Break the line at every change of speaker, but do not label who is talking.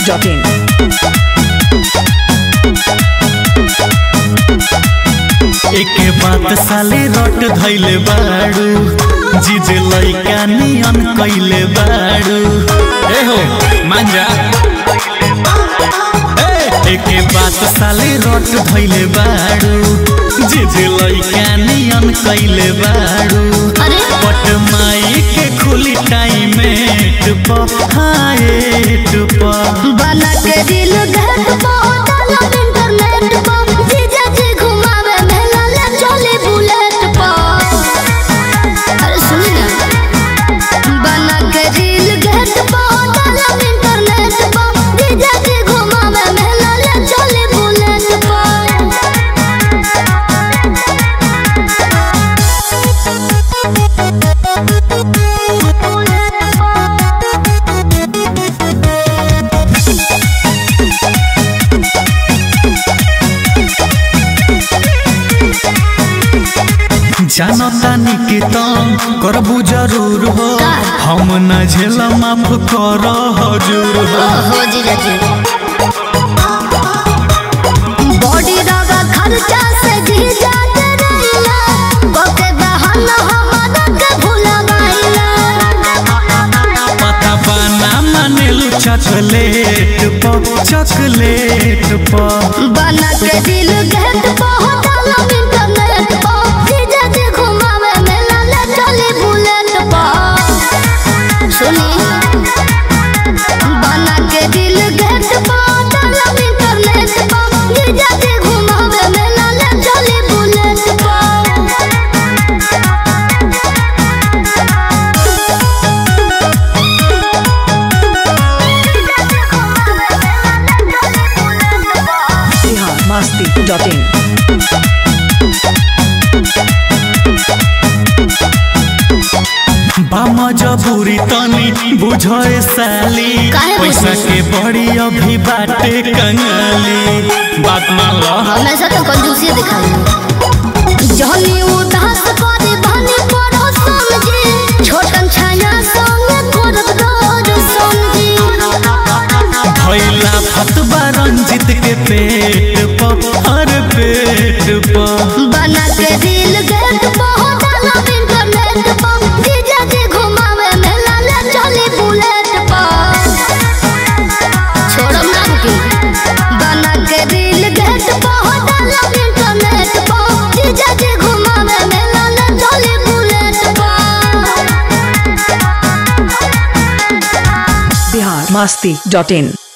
masti.in.
एके बात साले रट धैले बाड़ू जीजे लैका नियन कैले बाड़ू ए हो मांजा ए, एके बात साले रट धैले बाड़ू जीजे लैका नियन कैले बाड़ू
अरे
पट माई के खुली टाइम हाए टुपा
बना के दिल घर पहुंचल इंटरनेट पर जीजा जी घुमावे मेला ले चले बुलेट पर अरे सुनी ना बना के दिल घर पहुंचल इंटरनेट पर जीजा जी घुमावे मेला ले चले बुलेट
जानतानी के तंग करबू जरूर हो
का?
हम न झेल माफ कर हजूर हो
ओहो जीजा जी बॉडी रगा खर्चा से जीजा डराइला ओके बहाना हमारा के भुलावाइला
पता बाना मानेलू चॉकलेट प चॉकलेट प
बना के दिल गेट पहुंचल इंटरनेट पर जीजा जी घुमावे मेला ले चले बुलेट पर सुनी बना के दिल गेट पहुंचल इंटरनेट पर जीजा जी घुमावे मेला ले चले बुलेट पर
Bihar masti.in.
बाम जबूरी तनी बुझे साली
काहे
पैसा
बुझी?
के बड़ी अभी बाटे कंगाली बात मान लो
हमेशा तो कंजूसी दिखाई जहनी उदास करे बने पड़ो समझे छोटन छाया संग करत रोज समझी
भैला फतबा रंजित के पेट प हर पेट प
बना के दिल गेट पहुंचल इंटरनेट पर जीजा जी घुमावे मेला ले चली बुलेट पर छोड़ो ना रुकी बना के दिल गेट पहुंचल इंटरनेट पर जीजा जी घुमावे मेला ले चली बुलेट पर
Bihar masti.in.